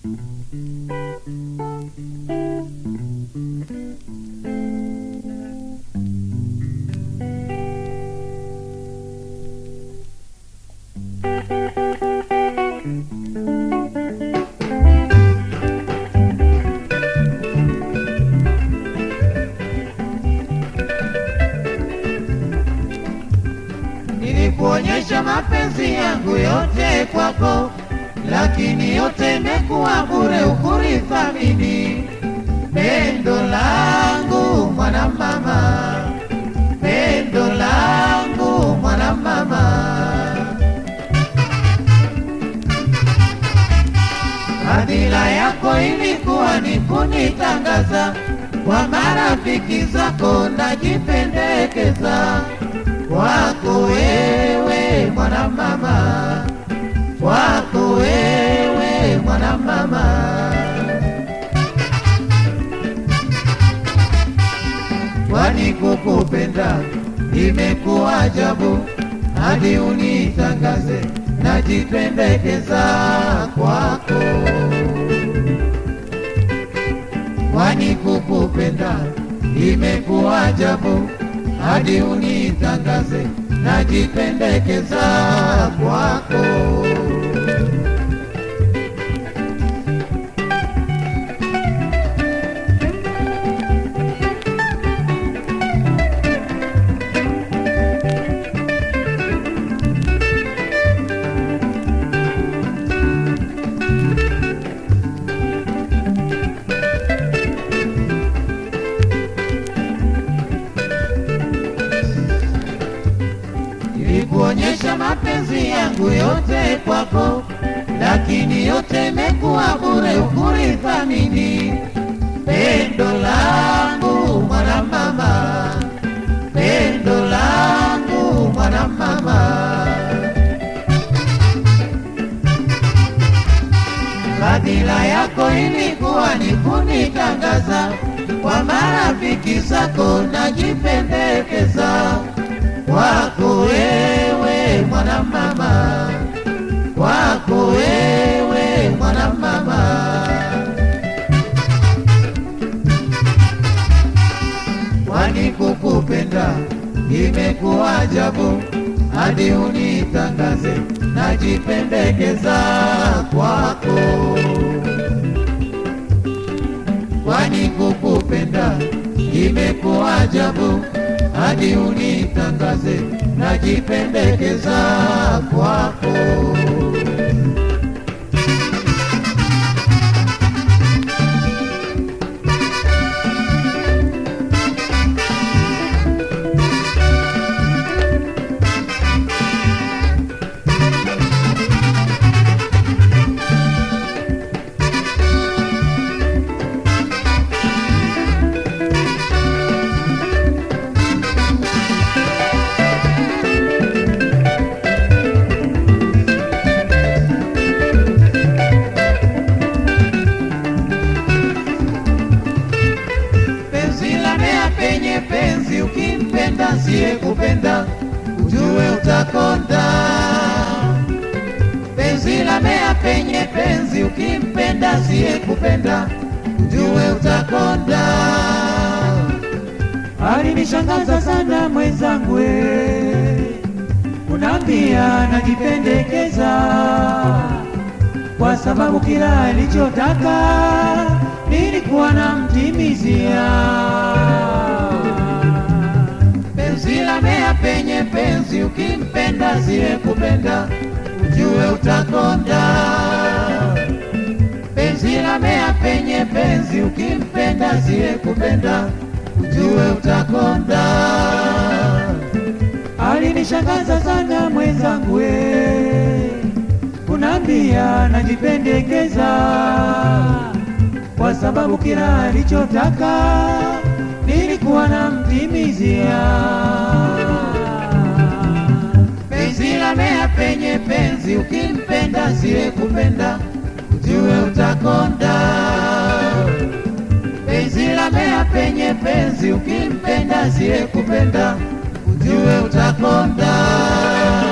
Nilikuonyesha mapenzi yangu yote kwako, lakini yote imekuwa bure, ukunithamini. Pendo langu mwana mama, pendo langu mwana mama, fadhila yako ilikuwa ni kunitangaza kwa marafiki zako, najipendekeza kwako wewe mwana mama, kwako wewe mwana mama. Kwani kukupenda imekuwa ajabu, hadi unitangaze najipendekeza kwako. Kwani kukupenda imekuwa ajabu, hadi unitangaze najipendekeza kwako. Nilikuonyesha mapenzi yangu yote kwako, lakini yote imekuwa bure, ukunithamini. Pendo langu mwana mama, pendo langu mwana mama, fadhila yako ilikuwa ni kunitangaza kwa marafiki zako, najipendekeza kwako wewe mwana mama, kwako wewe mwana mama, kwani kukupenda imekuwa ajabu, hadi unitangaze najipendekeza kwako, kwani kukupenda imekuwa ajabu hadi unitangaze najipendekeza kwako. penzi la mea penye penzi, ukimpenda siye kupenda, ujue utakonda. Penzi la mea penye penzi, ukimpenda siye kupenda, ujue utakonda. Alinishangaza sana mwenzangu, we unaambia najipendekeza, kwa sababu kila alichotaka nilikuwa namtimizia. Penzi la mea penye penzi, ukimpenda siye kupenda, ujue utakonda. Penzi la mea penye penzi, ukimpenda siye kupenda, ujue utakonda. Alinishangaza sana mwenzangu, we unaambia najipendekeza, kwa sababu kila alichotaka nilikuwa namtimizia. Penzi la mea penye penzi, ukimpenda siye kupenda, ujue utakonda. Penzi la mea penye penzi, ukimpenda siye kupenda, ujue utakonda.